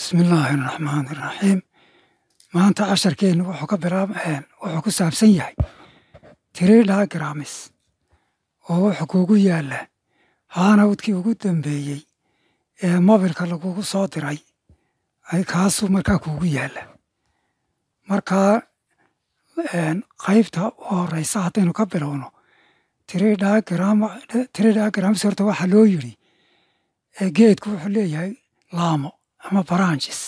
bismillaahi raxmaani raxiim maanta casharkeennu wuxuu ka bilaab wuxuu ku saabsan yahay tiri diagrams oo wuxuu kuugu yaalla haanawdkii ugu dambeeyey ee mobilka lagugu soo diray kaasuu markaa kuugu yaalla markaa qaybta u horeysa haddaynu ka bilowno tiri diagrams horta waxaa loo yidhi geedku wuxuu leeyahay laamo ama branches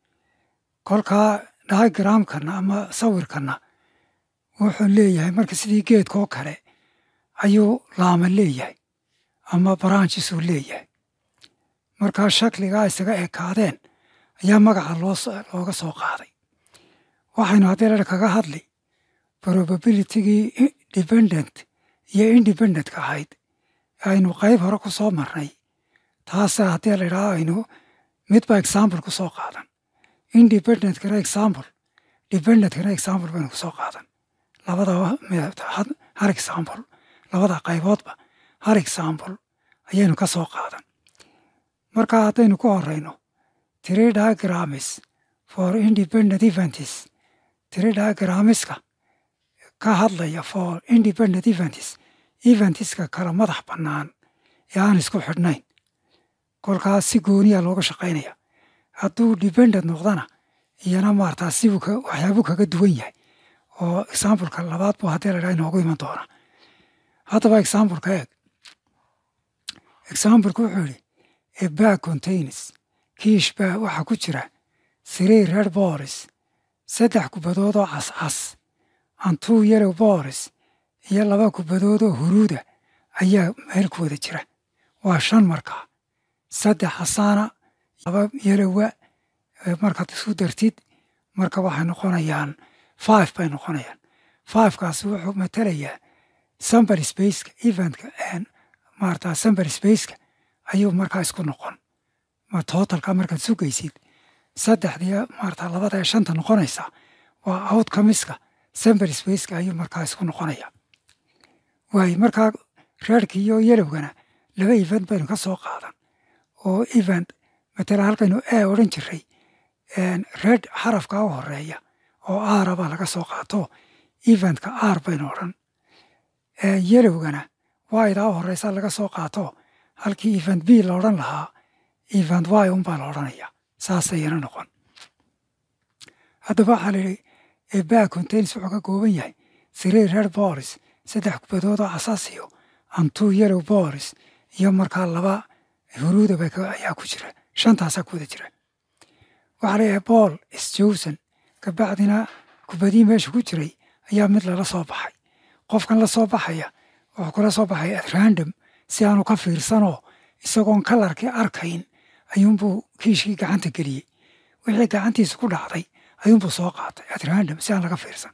kolkaa diagramkana ama sawirkana wuxuu leeyahay marka sidii geedkoo kale ayuu laama leeyahay ama branches uu leeyahay markaa shakligaa isaga ekaadeen ayaa magaca looga soo qaaday waxaynu haddii ladha kaga hadli probabilitygii dependent iyo independentka ahayd aynu qayb hore ku soo marnay taasa haddii ladhaha aynu midba example ku soo qaadan independentkana example dependentkana example baynu kusoo qaadan labada har example labada qayboodba har example ayaynu ka soo qaadan marka haddaynu ku horeyno tiri diagrams for independent events tiri diagramiska ka hadlaya for independent events eventiska kala madax bannaan ee aan isku xidhnayn kolkaas si gooniya looga shaqaynaya hadduu dependent noqdana iyana maartaa sibuu waxyaabuu kaga duwan yahay oo exampleka labaad buu haddii la dhaha inoogu iman doona haddaba exampleka eeg exampleka wuxuu yidhi a bag contains kiish baa waxaa ku jira three red boris saddex kubadood oo cascas and two yellow boris iyo laba kubadood oo huruuda ayaa meel ku wada jira waa shan markaa saddex xasaana laba yelowa markaad isu dartid marka waxay noqonayaan five bay noqonayaan fivekaasi wuxuu matalayaa sambar spaceka eventka maarata sambar spaceka ayuu markaa isku noqon totalka markaad sugaysid saddexdii maarata labada ee shanta noqonaysa waa outcomiska sambar spaceka ayuu markaa isku noqonaya waay markaa reerka iyo yelowgana laba event baynu ka soo qaadan oo event matala halkaynu e odhan jiray red xarafka u horeeya oo aara baa laga soo qaato eventka aar baynu odhan yelowgana wayda u horeysa laga soo qaato halkii event b la odhan lahaa event y unbaa la odhanaya saasayana noqon haddaba waxaa layidhi ebaa contains wuxuu ka kooban yahay three red boris saddex kubadood oo casaasiyo and two yellow boris iyo markaa laba huruudaba ayaa ku jira shantaasaa ku wada jira waxaa leeyahay bool isjowsan kabacdina kubadii meesha ku jiray ayaa mid lala soo baxay qofkan la soo baxaya wuxuu kula soo baxay at random si aanu ka fiirsanoo isagoon kalarkii arkayn ayuunbuu kiishkii gacanta geliyey wixii gacantiisa ku dhacday ayuunbuu soo qaatay at random si aan laga fiirsan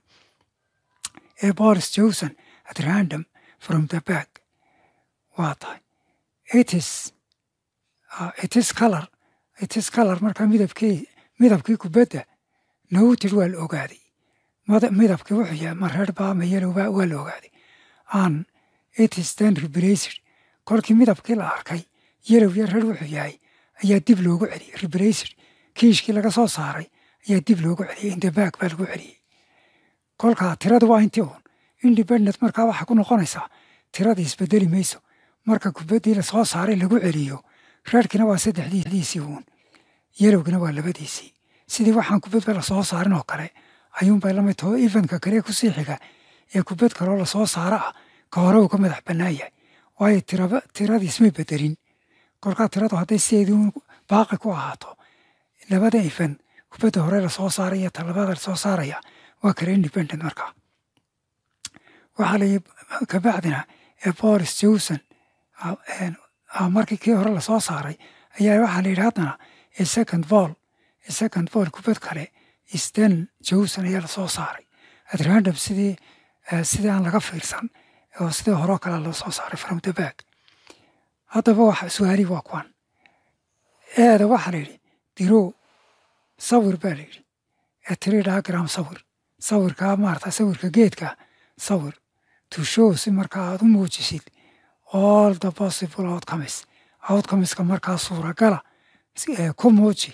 ee bolis jowson at random from the back waa tahay itis itis color itis color markaa midabkii midabkii kubadda noted waa la ogaaday midabkii wuxuu yahay ma reer baa ma yelowba waa la ogaaday an itis then rebraced kolkii midabkii la arkay yelow iyo reer wuxuu yahay ayaa dib loogu celiyey rebraced kiishkii laga soo saaray ayaa dib loogu celiyey indabag baa lagu celiyey kolkaa tirada waa intii uun independent markaa waxaa ku noqonaysaa tiradii isbedeli mayso marka kubaddii lasoo saaray lagu celiyo reerkina waa saddexdiisii uun yelowgina waa labadiisii sidii waxaan kubadba lasoo saarin oo kale ayuunbay lamid taho eventka kale kusii xiga ee kubad kaloo lasoo saaro ah ka hore uu ka madax bannaan yahay waayo tiradii ismay bedelin kolkaa tiradu hadday sideedii baaqi ku ahaato labada even kubadda hore lasoo saaray iyo talabada lasoo saaraya waa kale independent markaa waxaa layi kabacdina ee boris jowson markii kii hore lasoo saaray ayaa waxaa la yidhi haddana ee second ball ee second ball kubad kale sten jowson ayaa lasoo saaray at random sidii sidii aan laga fiirsan oo sidii horeo kale lasoo saaray from the back haddaba waxa su-aalihi waa kuwan eeda waxaa la yidhi dirow sawir baa la yidhi ee tiri diagram sawir sawirkaa maarata sawirka geedka sawir to show si markaa aad u muujisid all the possible outcomes outcomeska markaa suuragala ku muuji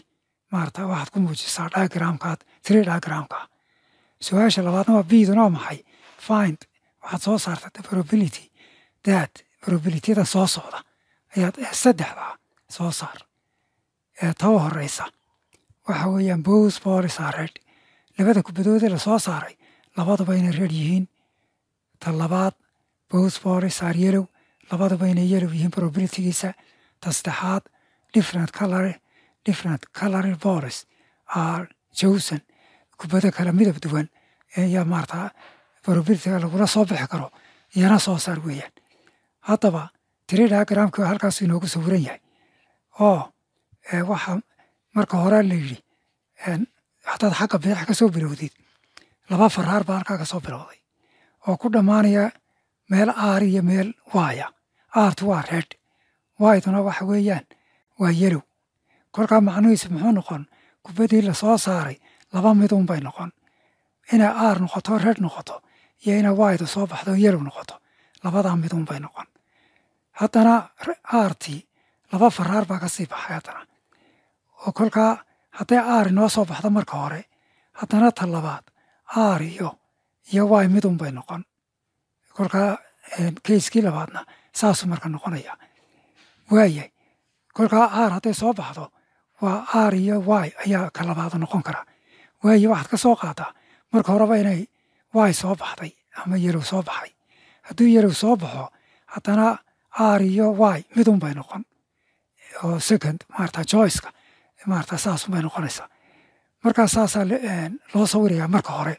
maarata waxaad ku muujisaa diagramkaad three diagramka su-aasha labaadna waa biduna waa maxay find waxaad soo saarta the probability that probabilityada soo socda ayaad saddexdaa soo saar ee taba horeysa waxa weeyaan both boris are red labada kubadoodee lasoo saaray labaduba inay red yihiin ta labaad both boris are yellow labaduba inay yellow yihiin probabilitygiisa ta saddexaad different color different color boris are chosen kubado kala midab duwan ayaa maarata probabilityga lagula soo bixi karo iyana soo saar weeyaan haddaba tiri diagramki halkaas inoogu sawiran yahay oo waxa marka hore la yidhi hadaad xagga bidix ka soo bilowdid laba faraar baa halkaa ka soo bilowday oo ku dhammaanaya meel aar iyo meel waaya aartu waa red wayduna waxa weeyaan waa yelow kolkaa macnuhiisu muxuu noqon kubaddii lasoo saaray laba midun bay noqon inay aar noqoto red noqoto iyo inay waydu soo baxdo yelow noqoto labadaa midun bay noqon haddana aartii laba faraar baa ka sii baxay haddana oo kolkaa hadday aar inoo soo baxdo marka hore haddana ta labaad aar iyo iyo way midun bay noqon kolkaa kayskii labaadna saasuu marka noqonaya waayay kolkaa aar hadday soo baxdo waa aar iyo way ayaa ka labaada noqon kara waaye waxaad ka soo qaadaa marka horeba inay way soo baxday ama yelow soo baxay hadduu yelow soo baxo haddana aar iyo y midun bay noqon oo second maarata joyceka maarata saasun bay noqonaysaa markaa saasaa loo sawirayaa marka hore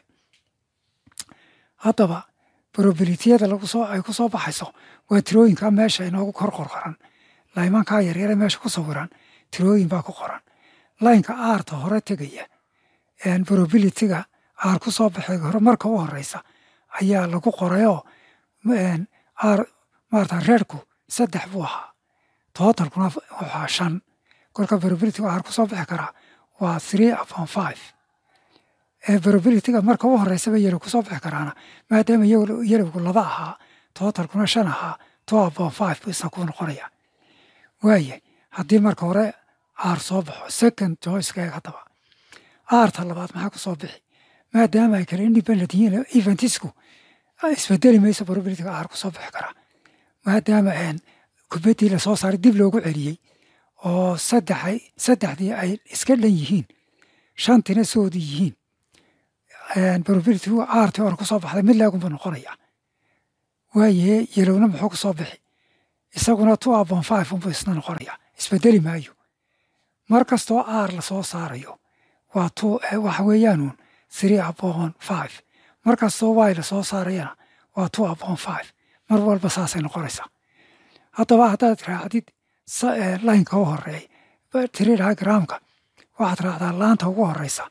haddaba probabilityada lagusoo ay ku soo baxayso waa tirooyinka meesha inoogu kor qorqoran laymankaa yaryare meesha ku sawiran tirooyin baa ku qoran laynka aarta hore tegaya probabilityga aar ku soo baxay hore marka u horeysa ayaa lagu qorayoo aar maarata reerku saddex buu ahaa tootalkuna wuxuu ahaa shan kolka probabilityga aar ku soo bixi karaa waa three upon five probabilityga marka u horeysaba yelow ku soo bixi karaana maadaama yelowgu laba ahaa tootalkuna shan ahaa two upon five buu isna ku noqonaya waaya haddii marka hore aar soo baxo second joyceka eeg haddaba aarta labaad maxaa ku soo bixi maadaama ay kale independent yihiin eventisku isbedeli mayso probabilityga aar ku soo bixi karaa maadaama kubaddii lasoo saaray dib loogu celiyey oo saddexay saddexdii ay iska dhan yihiin shantina soodii yihiin probabilitygu aartii hore ku soo baxday mid leegunbuu noqonaya waaye yelowna muxuu ku soo bixi isaguna two upon five unbuu isna noqonaya isbedeli maayo mar kastoo aar lasoo saarayo waa two waxa weeyaanuun three upon five mar kastoo way lasoo saarayana waa two upon five mar walba saasay noqonaysaa haddaba haddaad raacdid laynka u horeey tiri diagramka waxaad raacdaa laanta ugu horeysa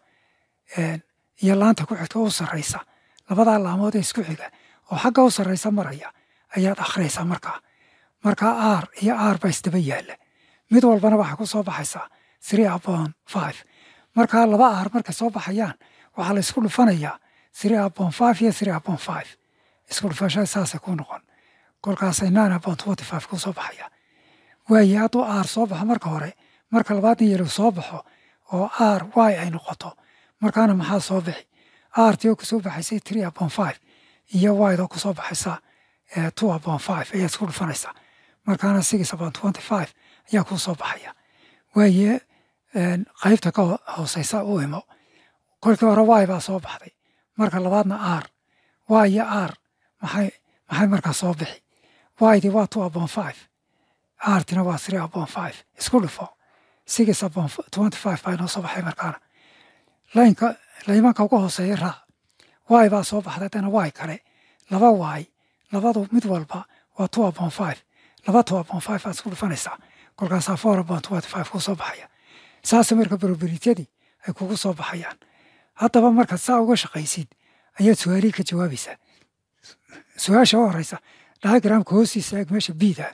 iyo laanta ku xigta u sarreysa labadaa laamood ee isku xiga oo xagga u sarreysa maraya ayaad akhriyaysaa markaa markaa aar iyo aar baa isdaba yaalla mid walbana waxay ku soo baxaysaa three upon five markaa laba aar markay soo baxayaan waxaa la isku dhufanayaa three upon five iyo three upon five isku dhufashada saasay ku noqon kolkaasay nine upon twenty five ku soo baxaya waaye hadduu aar soo baxo marka hore marka labaadna yelow soo baxo oo aar y ay noqoto markaana maxaa soo bixi aartii oo kusoo baxaysay three upon five iyo wydoo kusoo baxaysa two upon five ayaad isku dhufanaysaa markaana six upon twenty five ayaa kuu soo baxaya waaye qaybta ka hooseysa u imo kolkii hore y baa soo baxday marka labaadna aar y iyo aar maxay maxay markaa soo bixi ydii waa two upon five aartina waa three upon five isku dhufo six upon twenty five baa inoo soo baxay markaana laynka laymanka ugu hooseeya raac y baa soo baxday haddana y kale laba y labadu mid walba waa two upon five laba two upon five baad isku dhufanaysaa kolkaasaa four upon twenty five kuu soo baxaya saase marka probabilityadii ay kugu soo baxayaan haddaba markaad saa uga shaqaysid ayaad su-aalihii ka jawaabaysaa su-aasha u horeysa diagramka hoostiisa eeg meesha bida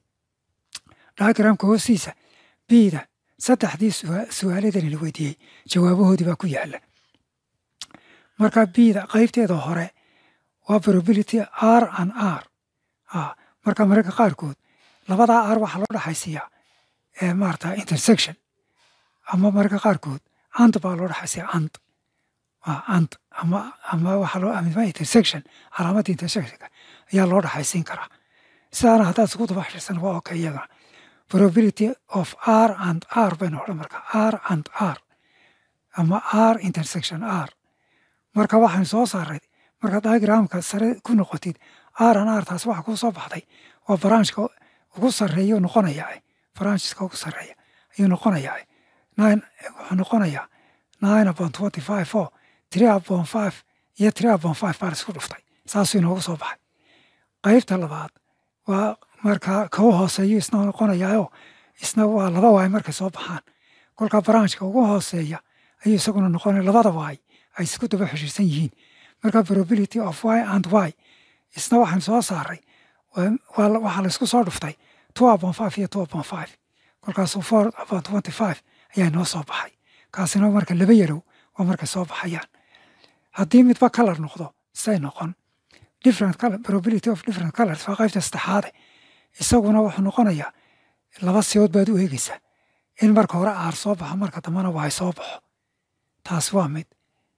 diagramka hoostiisa bida saddexdii su-aaladani la weydiiyey jawaabahoodii baa ku yaala marka bida qaybteeda hore waa probability r an r marka mararka qaarkood labadaa r waxaa loo dhexaysiiyaa maarata intersection ama marka qaarkood ant baa loo dhexaysiya ant waa ant ama ama waxaa loo ama intersection calaamadda intersectionka ayaa loo dhexaysiin karaa sidaana haddaad isku daba xishirsan waa okay iyadana probability of r and r baynu odhan marka r and r ama r intersection r marka waxaan soo saaray marka diagramka sare ku noqotid r and r taas waxa kuu soo baxday waa branchka ugu sarreeya noqonayaa brancheska ugu sarreeya ayuu noqonayaa nine wuxuu noqonayaa nine upon twenty five oo three upon five iyo three upon five baa isku dhuftay saasuu inoogu soo baxay qaybta labaad waa marka kau hooseeyo isna noqonayaao isna waa laba waay markay soo baxaan kolka branchka ugu hooseeya ayuu isaguna noqonaya labada waay ay isku daba xishiirsan yihiin marka probability of y and y isna waxaan soo saaray waxaa la isku soo dhuftay two upon five iyo two upon five kolkaasu four upon twenty five ayaa inoo soo baxay kaasina marka laba yarow waa markay soo baxayaan haddii midba color noqdo say noqon different color probability of different colors waa qaybta saddexaade isaguna wuxuu noqonayaa laba siyood baad u eegeysaa in marka hore aar soo baxo marka dambena waay soo baxo taas waa mid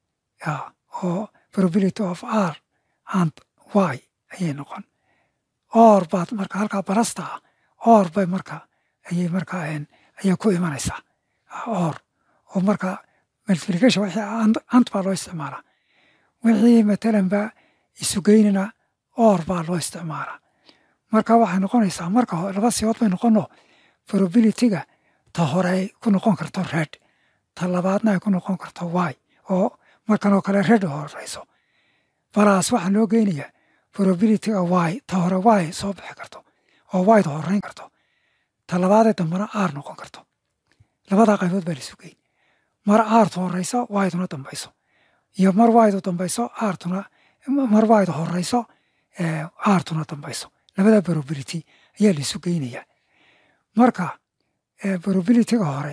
oo probability of r and y ayay noqon or baad marka halkaa barasta ah or bay marka ayay marka ayaa ku imanaysaa or oo marka multiplication wixii ant baa loo isticmaalaa wixii matalan ba isugeynina or baa loo isticmaalaa marka waxay noqonaysaa marka laba siyood bay noqono probabilityga ta hore ay ku noqon karto red ta labaadna ay ku noqon karto y oo markan oo kale red horeyso balaas waxaa loo geynayaa probabilityga y ta hore y soo bixi karto oo yda horeyn karto ta labaadee dambena r noqon karto labadaa qaybood baa laisu geyn mar aartu horeyso yduna dambayso iyo mar ydu dambayso artuna mar ydu horeyso aartuna dambayso labada probability ayaa laisu geynayaa marka probabilityga hore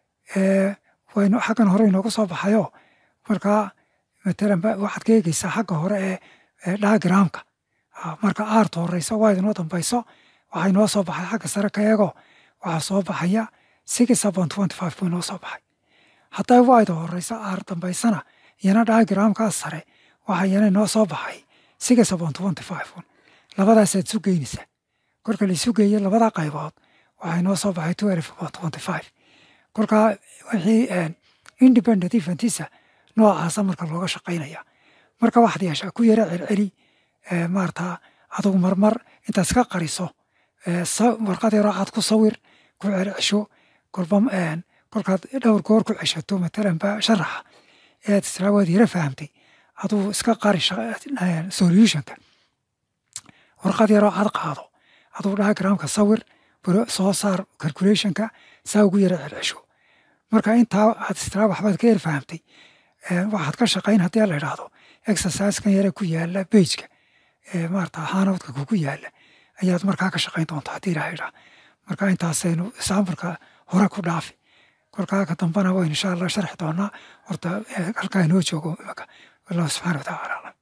waynu xaggan hore inoogu soo baxayo markaa matalan waxaad ka eegeysaa xagga hore ee diagramka marka aartu horeyso yduna dambayso waxaa inoo soo baxay xagga sare ka eego waxaa soo baxaya six upon twenty five buu inoo soo baxay hadday wayda horeyso aar dambaysana iyana diagramkaas sare waxaa iyana inoo soo baxay six upon twenty five labadaasaad isu geynaysaa kolka la isu geeye labada qaybood waxaa inoo soo baxay twelve upon twenty five kolka wixii independent eventisa noocaasa marka looga shaqaynaya marka waxaad yeeshaa ku yara celceli maarata adugu marmar intaad iska qariso warqad yaroo aad ku sawir ku celcesho kolba kolkaad dhowr goor ku ceshato matalan ba sharaxa ead israa waad yara fahamtay aduu iska qari solutionka warqad yaroo aad qaado aduu diagramka sawir soo saar calculationka saa ugu yara celcesho marka intaa aad istraa waxbaad ka yar fahamtay waxaad ka shaqayn haddii la idhaahdo exercisekan yare ku yaala bageka maarata hanowdka kugu yaala ayaad markaa ka shaqayn doontaa haddii ilaha idhaa marka intaasaynu sambalka hore ku dhaafi kolkaa ka dambana waynu insha allah sharxi doonaa horta halkaa inoo joogo imaka wallahu subxana wataala aclam